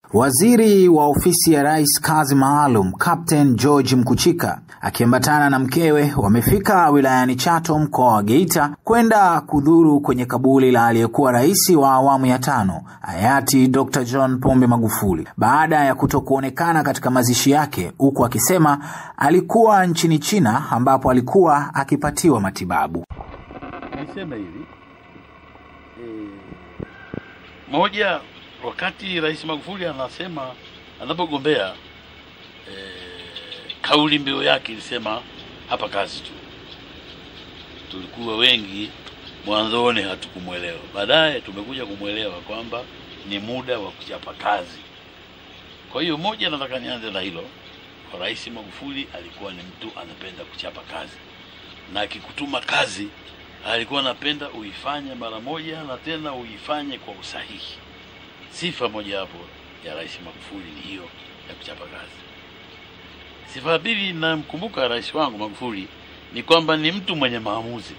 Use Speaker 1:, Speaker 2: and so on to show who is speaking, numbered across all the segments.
Speaker 1: Waziri wa ofisi ya rais kazi maalum Captain George Mkuchika akiambatana na mkewe wamefika wilayani Chato mkoa wa Geita kwenda kudhuru kwenye kaburi la aliyekuwa rais wa awamu ya tano hayati Dr. John Pombe Magufuli baada ya kutokuonekana katika mazishi yake, huku akisema alikuwa nchini China ambapo alikuwa akipatiwa matibabu.
Speaker 2: Niseme hivi e, moja wakati Rais Magufuli anasema anapogombea e, kauli mbiu yake ilisema hapa kazi tu. Tulikuwa wengi mwanzoni hatukumwelewa, baadaye tumekuja kumwelewa kwamba ni muda wa kuchapa kazi. Kwa hiyo moja, nataka nianze na hilo. Rais Magufuli alikuwa ni mtu anapenda kuchapa kazi, na akikutuma kazi alikuwa anapenda uifanye mara moja na tena uifanye kwa usahihi. Sifa mojawapo ya Rais Magufuli ni hiyo ya kuchapa kazi. Sifa ya pili namkumbuka rais wangu Magufuli ni kwamba ni mtu mwenye maamuzi,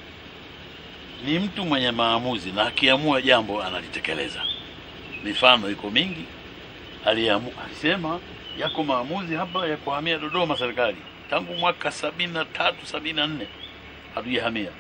Speaker 2: ni mtu mwenye maamuzi na akiamua jambo analitekeleza. Mifano iko mingi, aliamu, alisema yako maamuzi hapa ya kuhamia Dodoma serikali tangu mwaka sabini na tatu sabini na nne hatujahamia,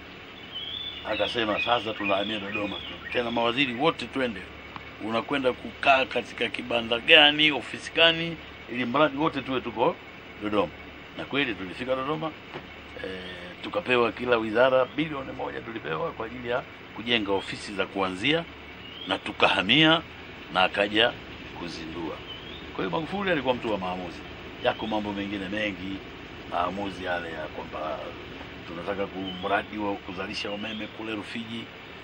Speaker 2: akasema sasa tunahamia Dodoma tena, mawaziri wote twende unakwenda kukaa katika kibanda gani, ofisi gani, ili mradi wote tuwe tuko Dodoma. Na kweli tulifika Dodoma e, tukapewa kila wizara bilioni moja tulipewa kwa ajili ya kujenga ofisi za kuanzia, na tukahamia na akaja kuzindua. Kwa hiyo Magufuli alikuwa mtu wa maamuzi. Yako mambo mengine mengi, maamuzi yale ya kwamba tunataka kumradi wa kuzalisha umeme kule Rufiji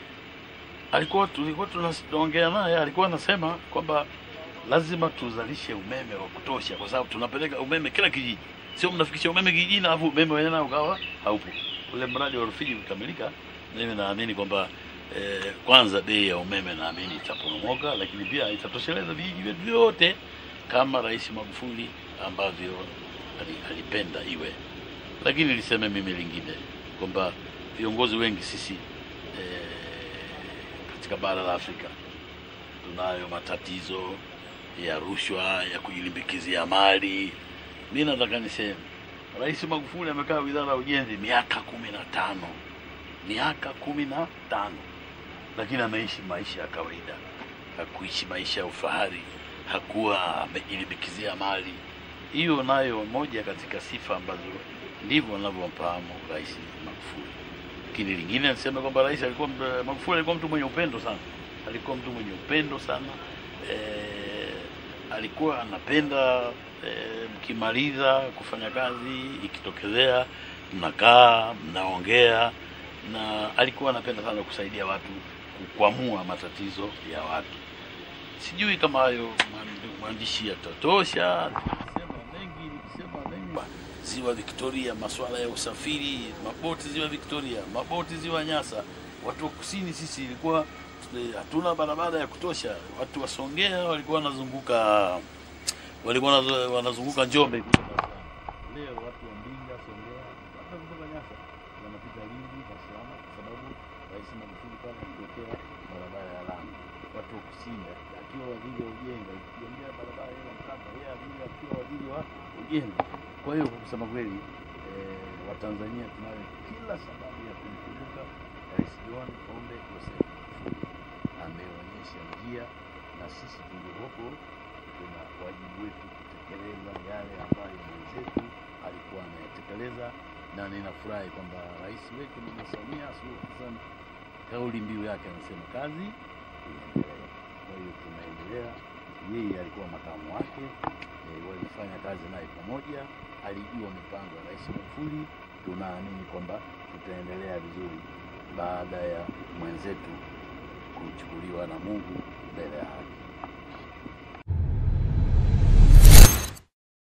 Speaker 2: alikuwa tulikuwa tunaongea naye, alikuwa anasema kwamba lazima tuzalishe umeme wa kutosha, kwa sababu tunapeleka umeme kila kijiji, sio mnafikisha umeme kijijini alafu umeme wenyewe ukawa haupo. Ule mradi wa Rufiji ukikamilika, mimi naamini kwamba eh, kwanza bei ya umeme naamini itaporomoka, lakini pia itatosheleza vijiji vyetu vyote kama Rais Magufuli ambavyo alipenda iwe. Lakini niseme mimi lingine kwamba viongozi wengi sisi eh, katika bara la Afrika tunayo matatizo ya rushwa, ya kujilimbikizia mali. Mi nataka niseme Rais Magufuli amekaa wizara ya ujenzi miaka kumi na tano miaka kumi na tano lakini ameishi maisha ya kawaida, hakuishi maisha ya ufahari, hakuwa amejilimbikizia mali. Hiyo nayo moja katika sifa ambazo ndivyo anavyomfahamu Rais Magufuli lakini lingine niseme kwamba rais alikuwa Magufuli alikuwa mtu mwenye upendo sana, alikuwa mtu mwenye upendo sana e, alikuwa anapenda e, mkimaliza kufanya kazi ikitokezea mnakaa mnaongea, na alikuwa anapenda sana kusaidia watu kukwamua matatizo ya watu. Sijui kama hayo mwandishi yatatosha, nikisema mengi, nikisema mengi Ziwa Victoria, masuala ya usafiri, maboti Ziwa Victoria, maboti Ziwa Nyasa. Watu wa kusini sisi ilikuwa hatuna barabara ya kutosha. Watu wa Songea walikuwa wanazunguka walikuwa wanazunguka Njombe. Leo watu wa Mbinga, Songea, hata kutoka Nyasa wanapita Lindi, Dar es Salaam kwa sababu Rais Magufuli pale aliwekea barabara ya lami. Watu wa kusini akiwa waziri wa ujenzi akijengea barabara ile Mkapa, yeye akiwa waziri wa ujenzi. Kwa hiyo kwa kusema kweli eh, Watanzania tunayo kila sababu ya kumkumbuka Rais John Pombe Joseph Magufuli. Ameonyesha njia, na sisi tuliopo tuna wajibu wetu kutekeleza yale ambayo mwenzetu alikuwa anayatekeleza, na ninafurahi kwamba rais wetu Mama Samia Suluhu Hassan kauli mbiu yake anasema kazi iendelee. Kwa hiyo tunaendelea, yeye alikuwa makamu wake e, walifanya kazi naye pamoja alijua mipango ya Rais Magufuli. Tunaamini kwamba tutaendelea vizuri baada ya mwenzetu kuchukuliwa na Mungu mbele ya haki.